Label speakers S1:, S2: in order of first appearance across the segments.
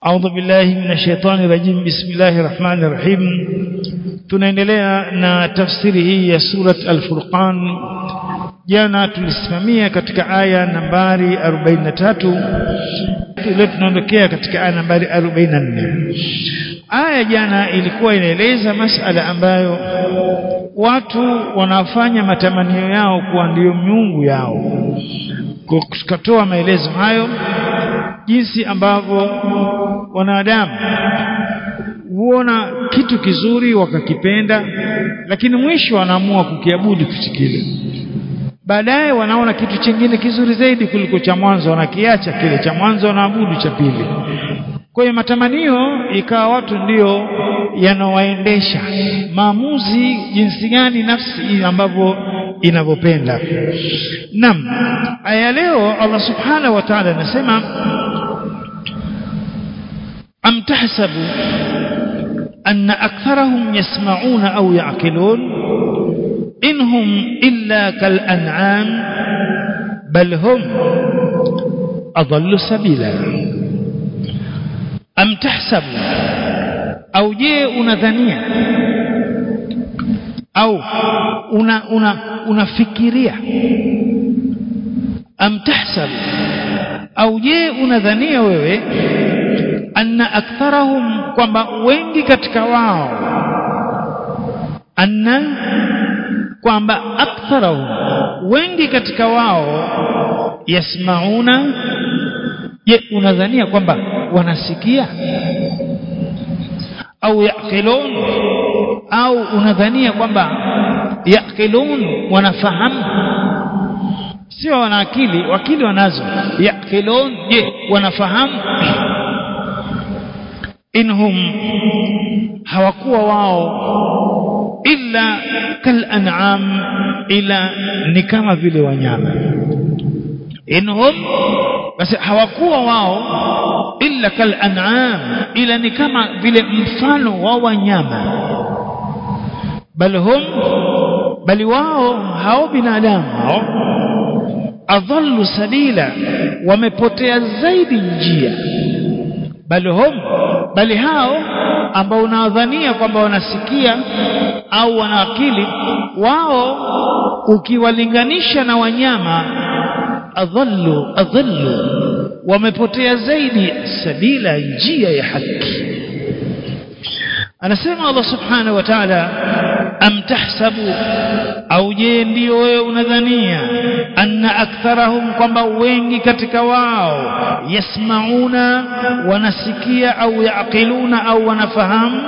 S1: أعوذ بالله من الشيطان الرجيم بسم الله الرحمن الرحيم tunaendelea na tafsiri hii ya surat al-Furqan jana tulisimamia katika aya nambari 43 leo tunaondokea katika aya nambari 44 aya jana ilikuwa inaeleza masala ambayo watu wanafanya matamanio yao kuwa ndiyo miungu yao tukatoa maelezo hayo jinsi ambavyo wanadamu huona kitu kizuri wakakipenda lakini mwisho wanaamua kukiabudu kitu kile baadaye wanaona kitu chingine kizuri zaidi kuliko cha mwanzo wanakiacha kile cha mwanzo wanaabudu cha pili kwa hiyo matamanio ikawa watu ndiyo yanawaendesha maamuzi jinsi gani nafsi ambavyo inavyopenda nam aya leo Allah subhanahu wa ta'ala anasema am tahsabu anna aktharahum yasma'una au ya'qilun inhum illa kal an'am bal hum adallu sabila am tahsabu au je unadhania au una una unafikiria am tahsabu au je unadhania wewe anna aktharahum kwamba wengi katika wao anna kwamba aktharahum wengi katika wao yasmauna je unadhania kwamba wanasikia au yaqilun au unadhania kwamba yaqilun wanafahamu sio wana akili wakili wanazo yaqilun je wanafahamu inhum hawakuwa wao illa kal an'am ila ni kama vile wanyama inhum basi hawakuwa wao illa kal an'am ila ni kama vile mfano wa wanyama bal hum bali wao hao binadamu hao adhallu sabila wamepotea zaidi njia bali hum bali hao ambao unawadhania kwamba wanasikia au wana akili wao ukiwalinganisha na wanyama adhallu adhallu wamepotea zaidi sabila njia ya haki anasema Allah subhanahu wa ta'ala am tahsabu au je ndio wewe unadhania anna aktharahum kwamba wengi katika wao yasmauna wanasikia au yaqiluna au wanafahamu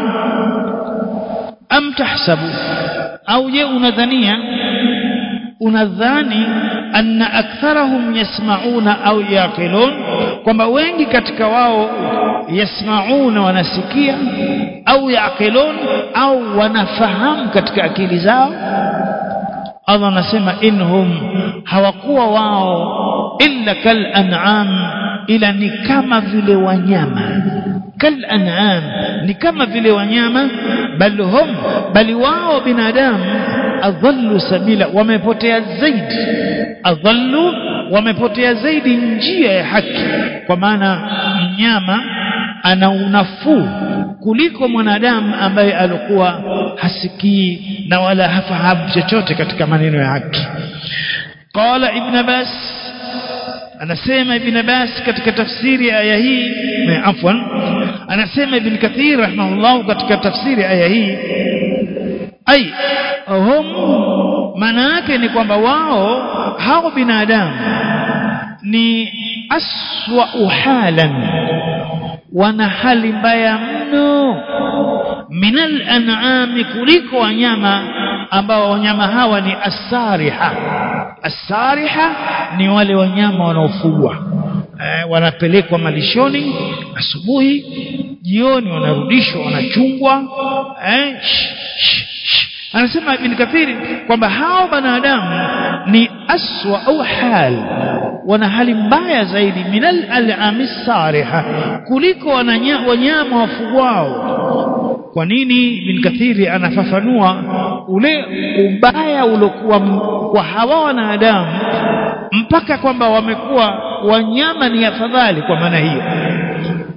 S1: am tahsabu au je unadhania unadhani anna aktharahum yasmauna au yaqilun kwamba wengi katika wao yasmauna wanasikia au yaqilun au wanafahamu katika akili zao Allah anasema inhum hawakuwa wao illa kal an'am ila ni kama vile wanyama kal an'am ni kama vile wanyama bal hum bali wao binadamu adhallu sabila wamepotea zaidi adhallu wamepotea zaidi njia ya haki kwa maana mnyama ana unafuu kuliko mwanadamu ambaye alikuwa hasikii na wala hafahamu chochote katika maneno ya haki qala ibn abbas anasema ibn abbas katika tafsiri ya aya hii afwan anasema ibn kathir rahimahullah katika tafsiri aya hii ai hum maana yake ni kwamba wao hao binadamu ni aswa halan wana hali mbaya mno minal an'ami kuliko wanyama ambao wanyama hawa ni asariha asariha ni wale wanyama wanaofugwa eh, wanapelekwa malishoni asubuhi jioni wanarudishwa wanachungwa eh, sh, sh, sh. anasema ibn kathiri kwamba hao wanadamu ni aswa au hal wana hali mbaya zaidi minal al'ami sariha kuliko wanyama wafugwao kwa nini ibn kathiri anafafanua ule ubaya uliokuwa kwa hawa wanadamu mpaka kwamba wamekuwa wanyama ni afadhali kwa maana hiyo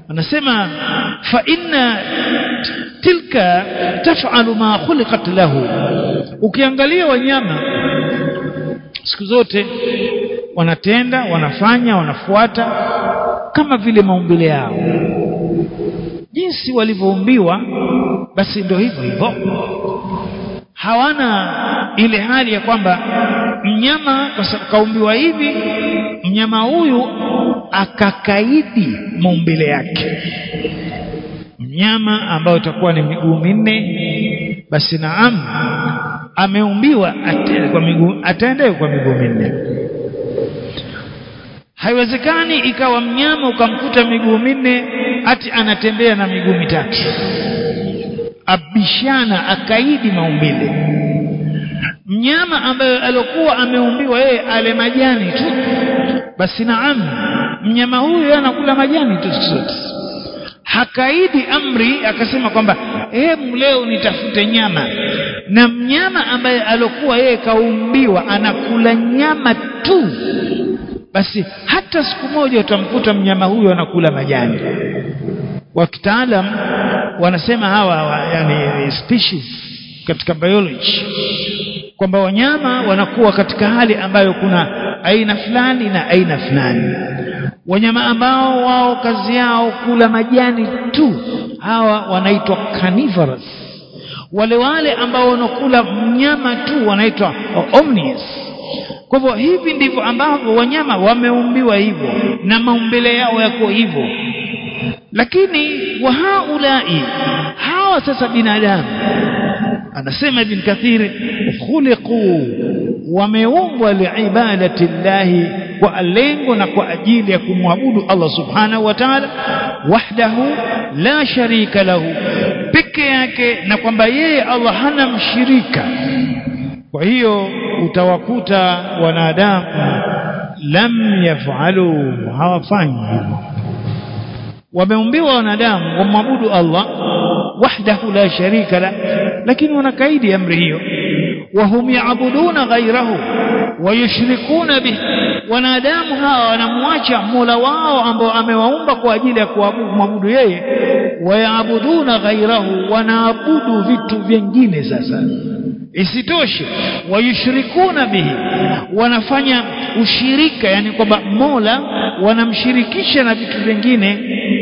S1: anasema fa inna tilka taf'alu ma khuliqat lahu ukiangalia wanyama siku zote wanatenda wanafanya wanafuata kama vile maumbile yao jinsi walivyoumbiwa basi ndio hivyo hivyo hawana ile hali ya kwamba mnyama kwa sababu kaumbiwa hivi mnyama huyu akakaidi maumbile yake mnyama ambao utakuwa ni miguu minne basi naam ameumbiwa atende kwa miguu ataendewe kwa miguu minne haiwezekani ikawa mnyama ukamkuta miguu minne ati anatembea na miguu mitatu abishana akaidi maumbile mnyama ambaye alikuwa ameumbiwa yeye ale majani tu basi naam mnyama huyu anakula majani tu sote hakaidi amri akasema kwamba hebu leo nitafute nyama na mnyama ambaye alokuwa yeye kaumbiwa anakula nyama tu basi hata siku moja utamkuta mnyama huyu anakula majani wa kitaalam wanasema hawa, hawa yani species katika biology kwamba wanyama wanakuwa katika hali ambayo kuna aina fulani na aina fulani wanyama ambao wao kazi yao kula majani tu hawa wanaitwa carnivorous wale wale ambao wanakula mnyama tu wanaitwa omnivorous kwa hivyo hivi ndivyo ambavyo wanyama wameumbiwa hivyo na maumbile yao yako hivyo lakini wa haulai hawa sasa binadamu anasema ibn kathir khuliqu wameumbwa liibadati llahi kwa lengo na kwa ajili ya kumwabudu Allah subhanahu wa ta'ala wahdahu la sharika lahu peke yake na kwamba yeye Allah hana mshirika kwa hiyo utawakuta wanadamu lam yafalu hawafanyi hivyo wameumbiwa wanadamu wamwabudu Allah wahdahu la sharika la lakini wanakaidi amri hiyo wahum yaabuduna ghairahu wayushrikuna bih wanadamu hawa wanamwacha Mola wao ambao amewaumba kwa ajili ya kuabudu yeye wayaabuduna ghairahu wanaabudu vitu vingine sasa isitoshe wayushrikuna bihi wanafanya ushirika yani kwamba Mola wanamshirikisha na vitu vingine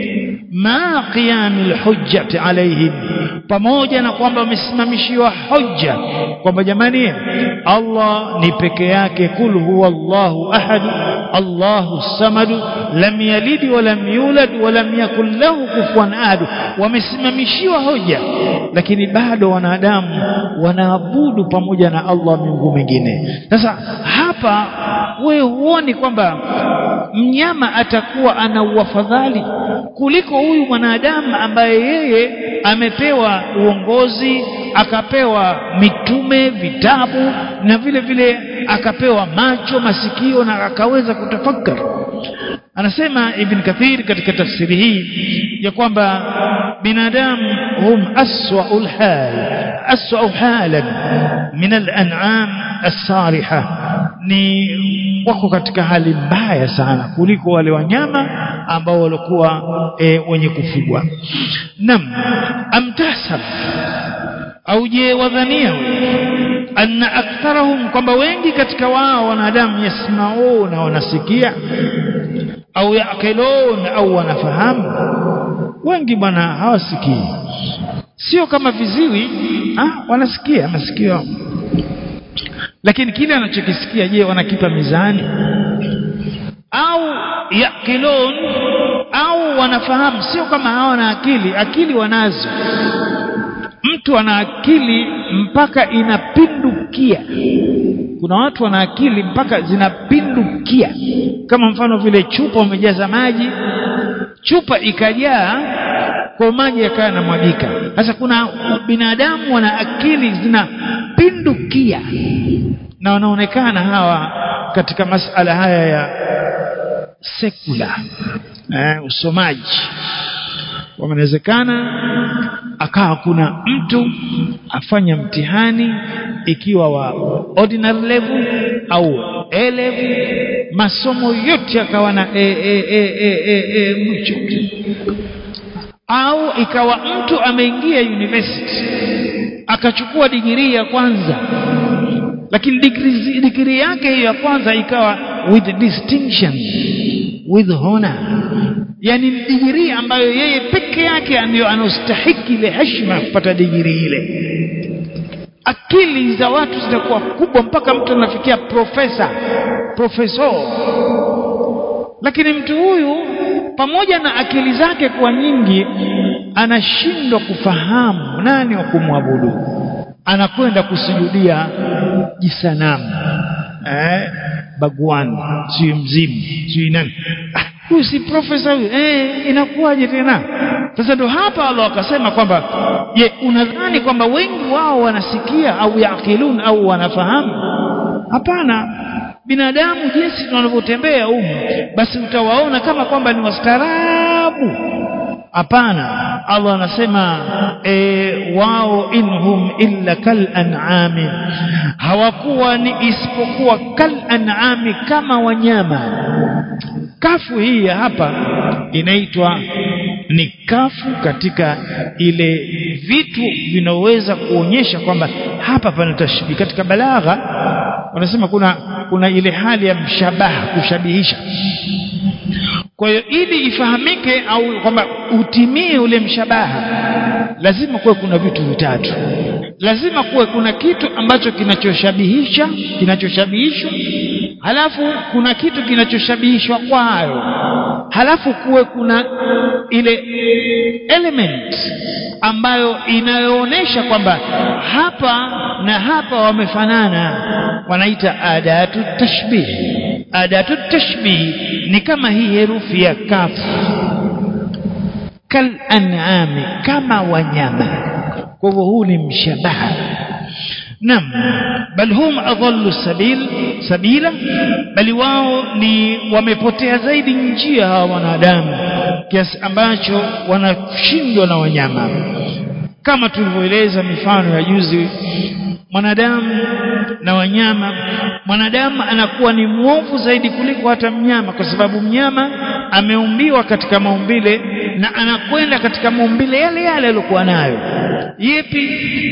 S1: ma qiyamil hujjati alaihim pamoja na kwamba wamesimamishiwa hoja kwamba jamani Allah ni peke yake kul huwa Allahu ahad Allahu samad lam yalid wa lam yulad wa lam yakul lahu kufuwan ahad wamesimamishiwa hoja lakini bado wanadamu wanaabudu pamoja na Allah miungu mingine sasa hapa wewe huoni kwamba mnyama atakuwa ana uafadhali kuliko huyu mwanadamu ambaye yeye amepewa uongozi akapewa mitume vitabu na vile vile akapewa macho masikio na akaweza kutafakari anasema ibn kathir katika tafsiri hii ya kwamba binadamu hum aswaul hal aswau halan min al-an'am as-sariha ni wako katika hali mbaya sana kuliko wale wanyama ambao walikuwa e, wenye kufugwa nam amtasab au je wadhania anna aktharahum kwamba wengi katika wao wanadamu yasmauna wanasikia au yaqilun au wanafahamu wengi bwana hawasikii sio kama viziwi ah wanasikia masikio lakini kile anachokisikia je wanakipa mizani au yaqilun au wanafahamu sio kama hawana akili akili wanazo mtu ana akili mpaka inapindukia kuna watu wana akili mpaka zinapindukia kama mfano vile chupa umejaza maji chupa ikajaa kwa maji yakawa yanamwagika sasa kuna binadamu wana akili zinapindukia na wanaonekana hawa katika masala haya ya sekula eh, usomaji wanawezekana akawa kuna mtu afanya mtihani ikiwa wa ordinary level au A level masomo yote akawa na e, e, e, e, e, mwicho au ikawa mtu ameingia university akachukua digirii ya kwanza lakini degree degree yake hiyo ya kwanza ikawa with distinction with honor yani digirii ambayo yeye peke yake ndio anastahiki ile heshima ya kupata digirii ile akili za watu zitakuwa kubwa mpaka mtu anafikia profesa profeso lakini mtu huyu pamoja na akili zake kuwa nyingi anashindwa kufahamu nani wa kumwabudu anakwenda kusujudia jisanamu eh bagwan si mzimu si nani ah, huyu si profesa huyu eh inakuwaje tena sasa ndo hapa Allah akasema kwamba je unadhani kwamba wengi wao wanasikia au yaakilun au wanafahamu hapana binadamu jinsi tunavyotembea humu basi utawaona kama kwamba ni wastaarabu hapana Allah anasema e, wao inhum illa kal an'ami hawakuwa ni isipokuwa kal an'ami kama wanyama kafu hii ya hapa inaitwa ni kafu katika ile vitu vinaweza kuonyesha kwamba hapa pana tashbihi katika balagha wanasema kuna kuna ile hali ya mshabaha kushabihisha kwa hiyo ili ifahamike au kwamba utimie ule mshabaha lazima kuwe kuna vitu vitatu lazima kuwe kuna kitu ambacho kinachoshabihisha kinachoshabihishwa halafu kuna kitu kinachoshabihishwa kwayo halafu kuwe kuna ile element ambayo inayoonyesha kwamba hapa na hapa wamefanana wanaita adatu tashbih adatu tashbih ni kama hii herufi ya kafu kal an'ami kama wanyama kwa hivyo huu ni mshabaha nam bal hum adallu sabil sabila bali wao ni wamepotea zaidi njia hawa wanadamu kiasi ambacho wanashindwa na wanyama kama tulivyoeleza mifano ya juzi mwanadamu na wanyama mwanadamu anakuwa ni mwovu zaidi kuliko hata mnyama kwa sababu mnyama ameumbiwa katika maumbile na anakwenda katika maumbile yale yale aliyokuwa nayo yepi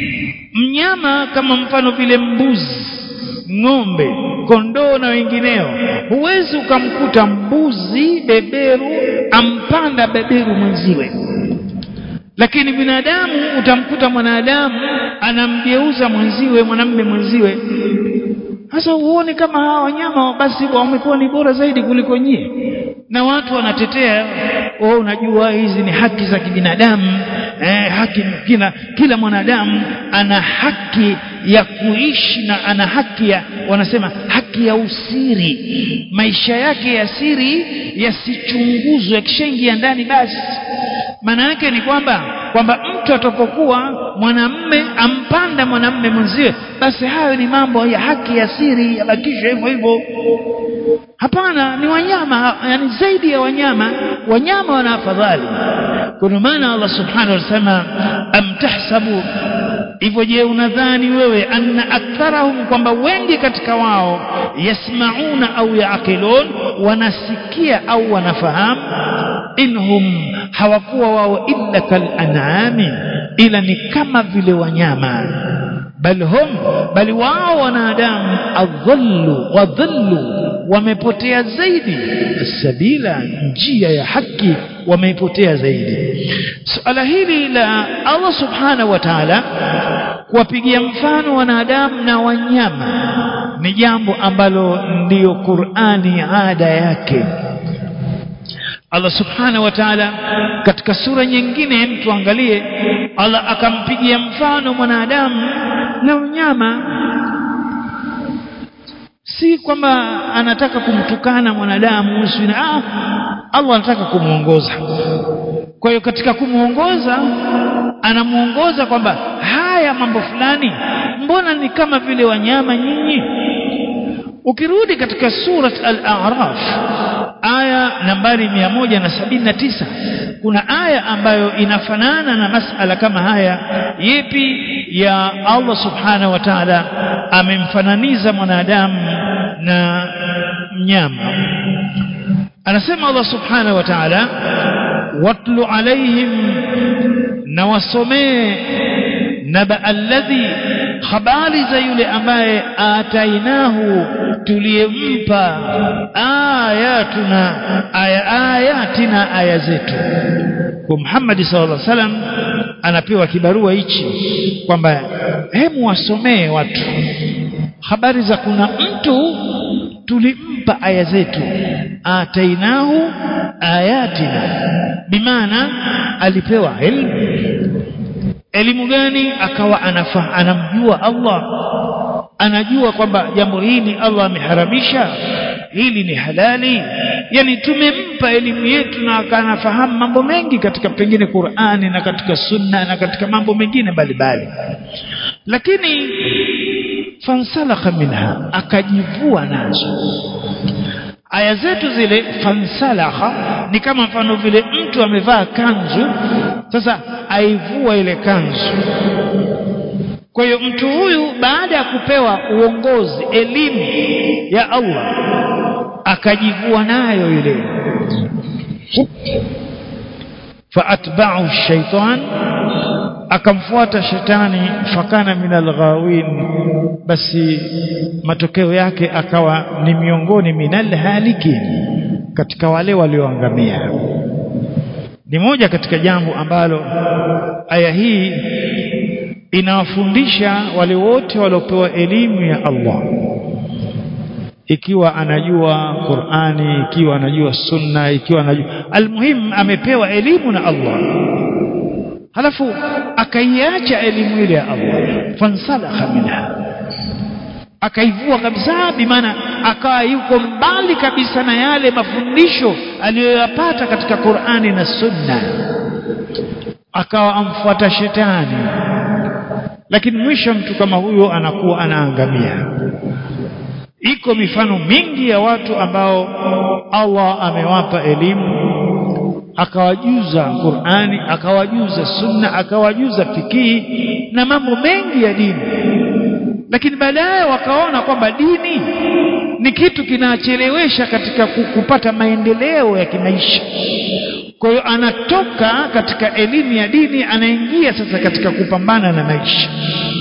S1: mnyama kama mfano vile mbuzi ng'ombe kondoo na wengineo huwezi ukamkuta mbuzi beberu ampanda beberu mwenziwe lakini binadamu utamkuta mwanadamu anamgeuza mwenziwe mwanamme mwenziwe sasa uone kama hawa wanyama basi wamekuwa ni bora zaidi kuliko nyie na watu wanatetea oh unajua hizi ni haki za kibinadamu eh, haki kila, kila mwanadamu ana haki ya kuishi na ana haki ya wanasema haki ya usiri maisha yake ya siri yasichunguzwe yakishaingia ndani basi maana yake ni kwamba kwamba mtu atapokuwa mwanamme ampanda mwanamme mwenziwe basi hayo ni mambo ya haki ya siri yabakishwe hivyo hivyo hapana ni wanyama yani zaidi ya wanyama wanyama wana afadhali kwa maana Allah subhanahu wa ta'ala amtahsabu hivyo je unadhani wewe anna aktharahum kwamba wengi katika wao yasmauna au yaaqilun wanasikia au wanafahamu inhum hawakuwa wao illa kal an'ami ila ni kama vile wanyama bal hum bali wao wanadamu adhallu wadhallu wamepotea zaidi sabila njia ya haki wameipotea zaidi suala hili la Allah subhanahu wa ta'ala kuwapigia mfano wanadamu na wanyama ni jambo ambalo ndiyo Qur'ani ada yake Allah subhanahu wa ta'ala katika sura nyingine mtu angalie Allah akampigia mfano mwanadamu na mnyama si kwamba anataka kumtukana mwanadamu usina ah Allah anataka kumuongoza kwa hiyo katika kumuongoza anamuongoza kwamba haya mambo fulani mbona ni kama vile wanyama nyinyi ukirudi katika surat al-a'raf aya nambari 179 kuna aya ambayo inafanana na masala kama haya yepi ya Allah subhanahu wa ta'ala amemfananiza mwanadamu na mnyama anasema Allah subhanahu wa ta'ala watlu alaihim na wasomee naba alladhi habari za yule ambaye atainahu tuliyempa ayatuna aya ayatina aya zetu kwa Muhammad sallallahu alaihi wasallam anapewa kibarua hichi kwamba hemu wasomee watu habari za kuna mtu tulimpa aya zetu atainahu ayatina bimaana alipewa elimu elimu gani akawa anafa, anamjua Allah anajua kwamba jambo hili Allah ameharamisha hili ni halali yani tumempa elimu yetu na akanafahamu mambo mengi katika pengine Qur'ani na katika sunna na katika mambo mengine mbalimbali lakini fansalakha minha akajivua nazo aya zetu zile fansalakha ni kama mfano vile mtu amevaa kanzu sasa aivua ile kanzu kwa hiyo mtu huyu baada ya kupewa uongozi elimu ya Allah akajivua nayo ile faatba'u shaitan akamfuata shetani fakana minal ghawin basi matokeo yake akawa ni miongoni minal halikin katika wale walioangamia ni moja katika jambo ambalo aya hii inawafundisha wale wote waliopewa elimu ya Allah ikiwa anajua Qur'ani ikiwa anajua sunna ikiwa anajua almuhim amepewa elimu na Allah halafu akaiacha elimu ile ya Allah fansalakha minha akaivua kabisa bimaana akawa yuko mbali kabisa na yale mafundisho aliyoyapata katika Qur'ani na Sunna akawa amfuata shetani lakini mwisho mtu kama huyo anakuwa anaangamia iko mifano mingi ya watu ambao Allah amewapa elimu akawajuza Qur'ani akawajuza Sunna akawajuza fikihi na mambo mengi ya dini lakini baadaye wakaona kwamba dini ni kitu kinachelewesha katika kupata maendeleo ya kimaisha kwa hiyo anatoka katika elimu ya dini anaingia sasa katika kupambana na maisha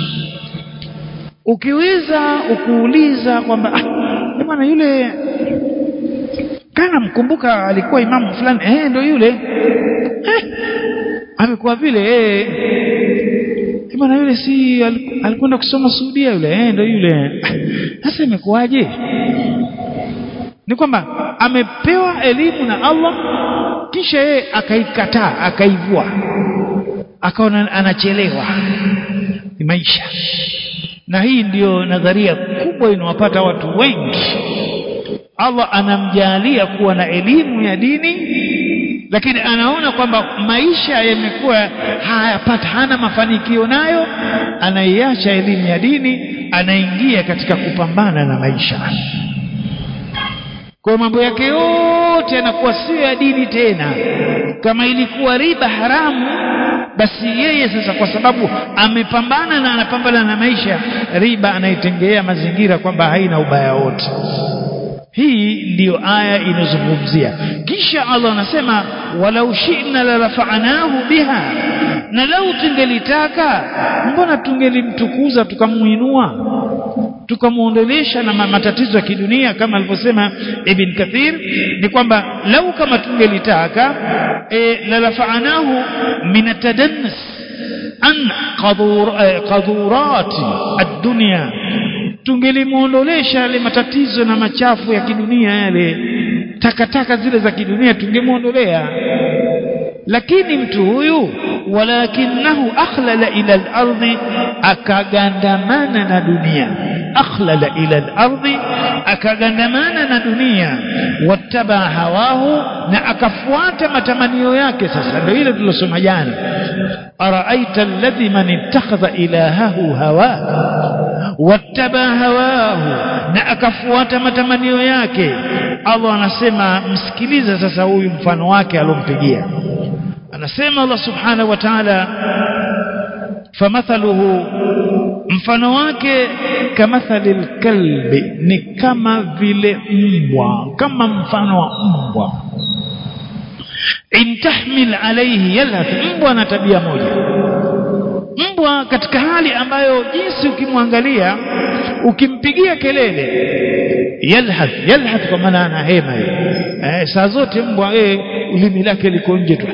S1: ukiweza ukuuliza kwamba ah, bwana yule kana mkumbuka alikuwa imamu fulani eh ndio yule eh, amekuwa vile eh bwana yule si alikwenda kusoma Saudia yule eh ndio yule sasa imekuwaje ni kwamba amepewa elimu na Allah kisha yeye akaikataa akaivua akaona anachelewa ni maisha na hii ndiyo nadharia kubwa inawapata watu wengi Allah anamjalia kuwa na elimu ya dini lakini anaona kwamba maisha yamekuwa hayapata hana mafanikio nayo anaiacha elimu ya dini anaingia katika kupambana na maisha kwa mambo yake yote yanakuwa sio ya dini tena kama ilikuwa riba haramu basi yeye sasa kwa sababu amepambana na anapambana na maisha riba anaitengea mazingira kwamba haina ubaya wote hii ndiyo aya inazungumzia kisha Allah anasema walau shi'na la rafa'nahu biha na lau tungelitaka mbona tungelimtukuza tukamuinua tukamuondolesha na matatizo ya kidunia kama alivyosema Ibn Kathir ni kwamba lau kama tungelitaka e, la rafa'nahu min atadannas an qadur, e, qadurati ad-dunya tungelimuondolesha yale matatizo na machafu ya kidunia yale takataka zile za kidunia tungemuondolea lakini mtu huyu walakinahu akhlala ila al-ardi akagandamana na dunia akhlala ila al-ardi akagandamana na dunia wattaba hawahu na akafuata matamanio yake sasa ndio ile tulosoma jana araaita alladhi man ittakhadha ilahahu hawa wattaba hawahu na akafuata matamanio yake Allah anasema msikilize sasa huyu mfano wake alompigia anasema Allah subhanahu wa ta'ala famathaluhu mfano wake kamathali kalbi ni kama vile mbwa kama mfano wa mbwa in tahmil alayhi yalhath mbwa ana tabia moja mbwa katika hali ambayo jinsi ukimwangalia ukimpigia kelele yalhath yalhath kwa maana ana hema eh, saa zote mbwa eh, ulimi lake liko nje tu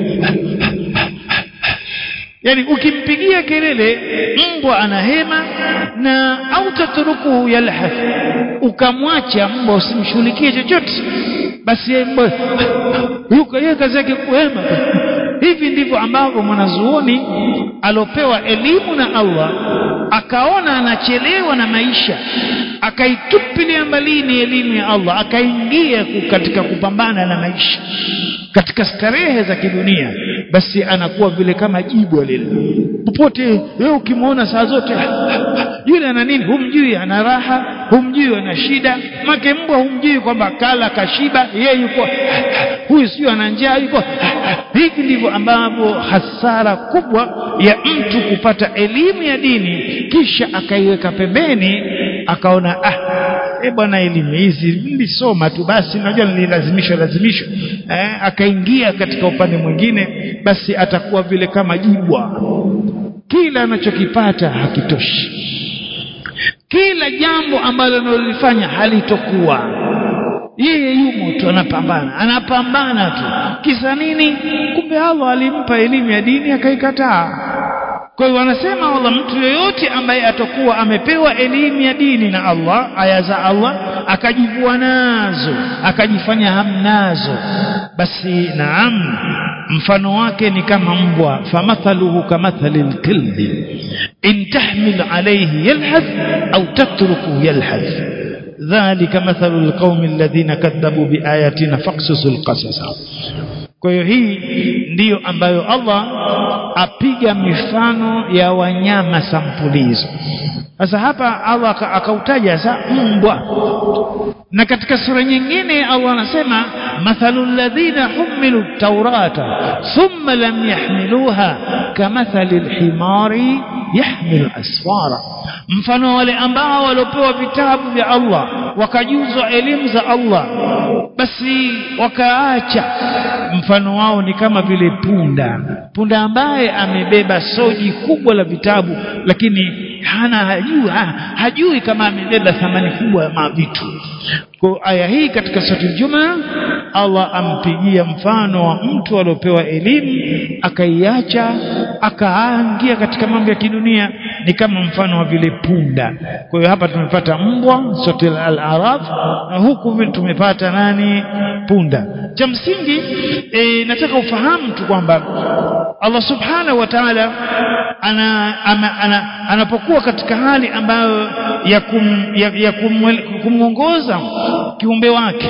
S1: yani ukimpigia kelele mbwa ana hema na au tatruku yalhath ukamwacha mbwa usimshughulikie chochote basi yeye mbwa yuko yeye kazi yake kuhema hivi ndivyo ambavyo mwanazuoni alopewa elimu na Allah akaona anachelewa na maisha akaitupilia mbalini elimu ya Allah akaingia katika kupambana na maisha katika starehe za kidunia basi anakuwa vile kama jibwa lile popote wewe ukimwona saa zote yule ana nini humjui ana raha humjui ana shida make mbwa humjui kwamba kala kashiba yeye yuko huyu sio ana njaa yuko hivi ndivyo ambavyo hasara kubwa ya mtu kupata elimu ya dini kisha akaiweka pembeni akaona ah e bwana elimu hizi nilisoma tu basi najua nililazimishwa lazimishwa eh, akaingia katika upande mwingine basi atakuwa vile kama jibwa kila anachokipata hakitoshi kila jambo ambalo analolifanya halitokuwa yeye yumo tu anapambana anapambana tu kisa nini kumbe Allah alimpa elimu ya dini akaikataa kwa hiyo wanasema Allah mtu yoyote ambaye atakuwa amepewa elimu ya dini na Allah aya za Allah akajivua nazo akajifanya hamnazo basi naam mfano wake ni kama mbwa famathaluhu kamathali lkilbi in tahmil alayhi yalhath au tatruku yalhath dhalika mathalu alqaumi alladhina kadhabu biayatina faqsusul qasasa kwa hiyo hii ndiyo ambayo Allah apiga mifano ya wanyama sampuli hizo sasa hapa Allah akautaja sa mbwa na katika sura nyingine Allah anasema mathalu alladhina humilu taurata thumma lam yahmiluha kamathali alhimari yahmilu asfara mfano wale ambao waliopewa vitabu vya Allah wakajuzwa elimu za Allah basi wakaacha mfano wao ni kama vile punda punda ambaye amebeba soji kubwa la vitabu lakini hana hajui, ha, hajui kama amebeba thamani kubwa ya mavitu kwa aya hii katika sura Juma Allah ampigia mfano wa mtu aliopewa elimu akaiacha akaangia katika mambo ya kidunia ni kama mfano wa vile punda kwa hiyo hapa tumepata mbwa sura al-araf na huku tumepata nani punda cha msingi e, nataka ufahamu tu kwamba Allah subhanahu wa ta'ala ana, ana, ana, anapokuwa katika hali ambayo ya, kum, ya, ya kumwongoza kiumbe wake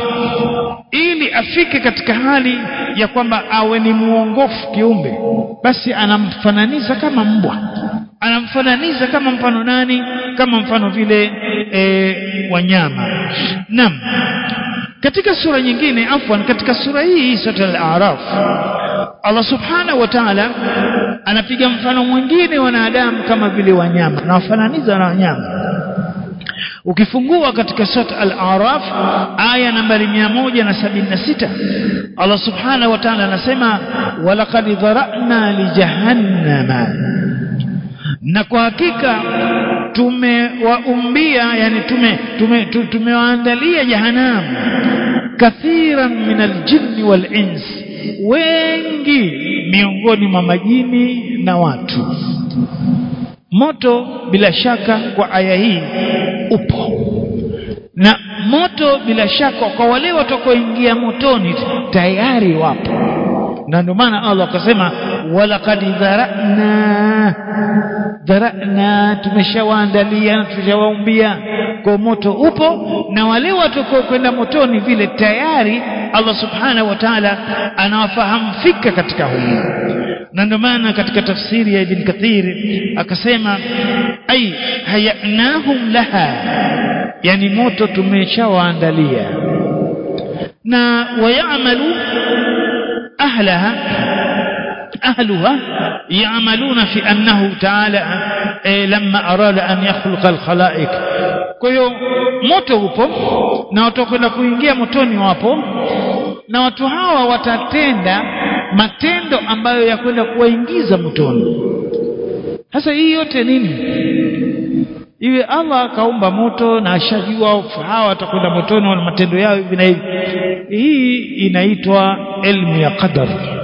S1: ili afike katika hali ya kwamba awe ni muongofu kiumbe basi anamfananiza kama mbwa anamfananiza kama mfano nani kama mfano vile e, wanyama naam katika sura nyingine afwan katika sura hii sura al-a'raf Allah subhanahu wa ta'ala anapiga mfano mwingine wanadamu kama vile wanyama na wafananiza na wanyama ukifungua katika sura al-a'raf aya nambari 176 Allah subhanahu wa ta'ala anasema walaqad dharana li jahannama na kwa hakika tumewaumbia yani tume tumewaandalia tume jahanamu kathiran min aljinni wal ins wengi miongoni mwa majini na watu moto bila shaka kwa aya hii upo na moto bila shaka kwa wale watakaoingia motoni tayari wapo na ndio maana Allah akasema walaqad dharana dharana tumeshawaandalia na tumeshawaumbia kwa moto upo na wale watakao kwenda motoni vile tayari Allah subhanahu wa ta'ala anawafahamu fika katika humo na ndio maana katika tafsiri ya Ibn Kathir akasema ay hayanahum laha yani moto tumeshawaandalia na wayamalu أهلها أهلها يعملون في أنه تعالى لما أراد أن يخلق الخلائق kwa hiyo moto upo na watakwenda kuingia motoni wapo na watu hawa watatenda matendo ambayo yakwenda kuwaingiza motoni sasa hii yote nini iwe Allah akaumba moto na ashajua hawa watakwenda motoni wana matendo yao hivi na hivi hii inaitwa elimu ya qadar